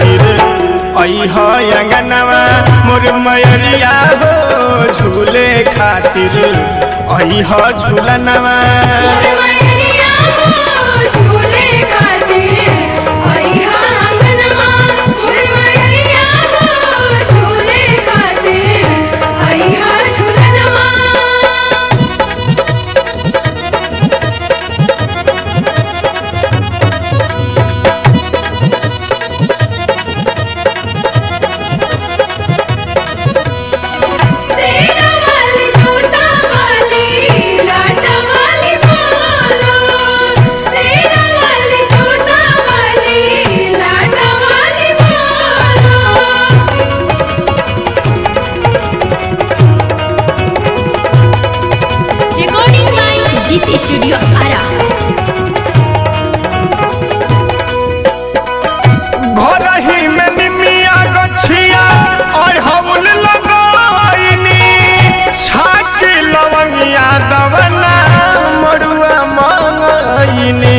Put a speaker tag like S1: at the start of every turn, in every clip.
S1: खातिर अह अंगनवा मोर मयरिया हो झूले खातिर अह झूलनवा
S2: मैया हो झूले खातिर अइहा अंगनमा मोर मैया हो झूले खातिर अइहा झूलनमा सेना वाली जूता वाली लाटा वाली बोलो सेना वाली जूता वाली लाटा वाली बोलो
S3: recording by GT Studio Ara.
S1: घर ही में निमिया गछिया और हवल लगाइनी छाकी लवंगिया दवना मड़ुआ मंगाइनी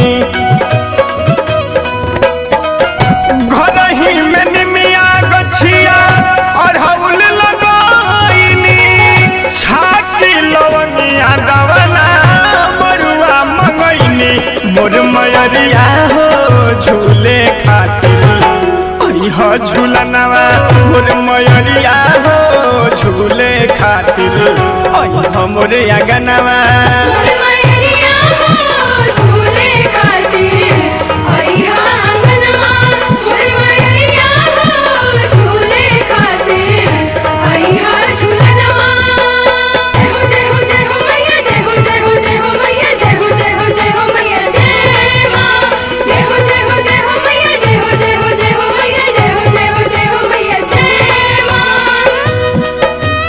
S1: घर ही में निमिया गछिया और हवल लगाइनी छाकी लवंगिया दवना मड़ुआ मंगैनी मोर मयरिया हो झूले खातिर अह झूलनवा मोर मयरिया हो झूले खातिर अह मोर अगनवा
S2: मोर मैया हो झूले खातिर अइहा अंगनमा मोर मैया हो झूले खातिर अइहा झूलनमा जय हो जय हो जय हो मैया जय हो जय हो जय हो मैया जय हो जय हो जय हो मैया जय मां जय हो जय हो जय हो मैया जय हो जय हो जय हो मैया जय हो जय हो जय हो मैया जय मां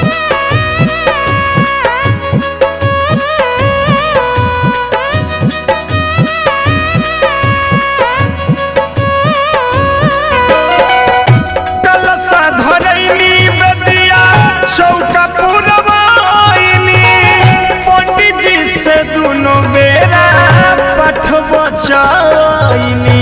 S1: कलसा धरैनी बेदिया चौका पुरवाइनी पंडित जी से दुनो बेरा पठ बचाइनी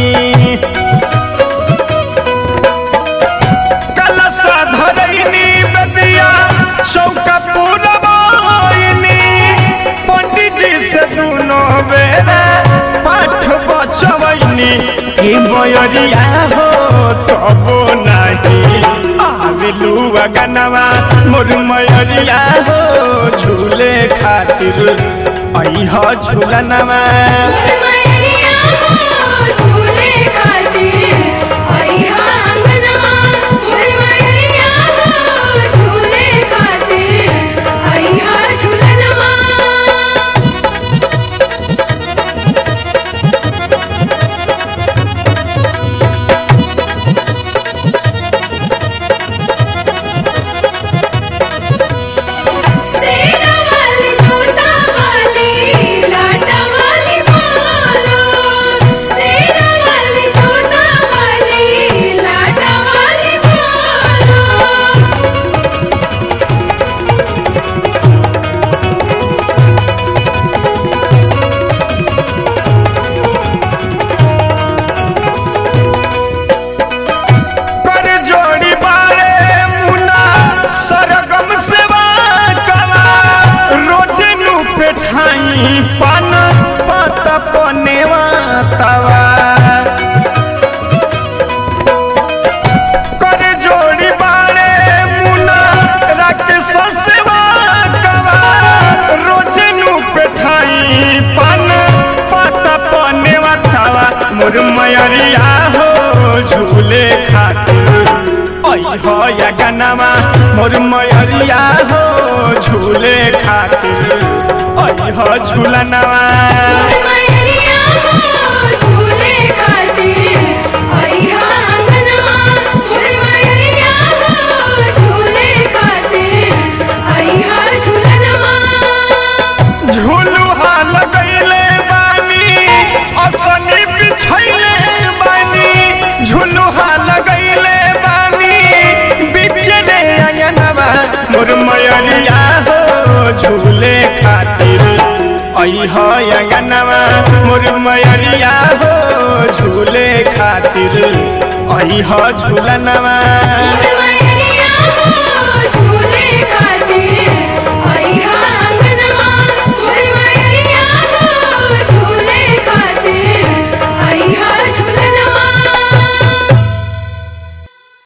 S1: कलसा धरैनी बेदिया चौका पुरवाइनी पंडित जी से दुनो बेरा पाठ बचवैनी हे मयरिया हो तबो नाही आवेलू अगनवा मोर मयरिया हो झूले खातिर अइह झूलनवा
S2: मोर मैया हो झूले खातिर अइहा अंगनमा मोर मैया हो झूले खातिर अइहा झूलनमा सेना वाली जूता वाली लाटा वाली बोलो सेना वाली जूता वाली लाटा वाली बोलो
S1: कर जोड़ी बारे मुना सरगम सेवा कवा रोज नु पेठाई पान पत पनेवा तवा कर जोड़ी बारे मुना राकेश सेवा कवा रोज नु पेठाई पान पत पनेवा तवा मोर मयरिया हो झूले खातिर अह गनवा मोर मयरिया हो झूले खातिर अह झूलनवा
S2: मोर मैया हो झूले खातिर अइहा अंगनमा मोर मैया हो झूले खातिर अइहा झूलनमा
S1: झूलू हाल गईले बानी असनी बिछैले बानी झूलू हाल गईले बानी बिचरे अंगनवा मोर मयरिया हो झूले खातिर अह अंगनवा मोर मयरिया हो झूले खातिर अइह झूलनवा
S2: मोर मैया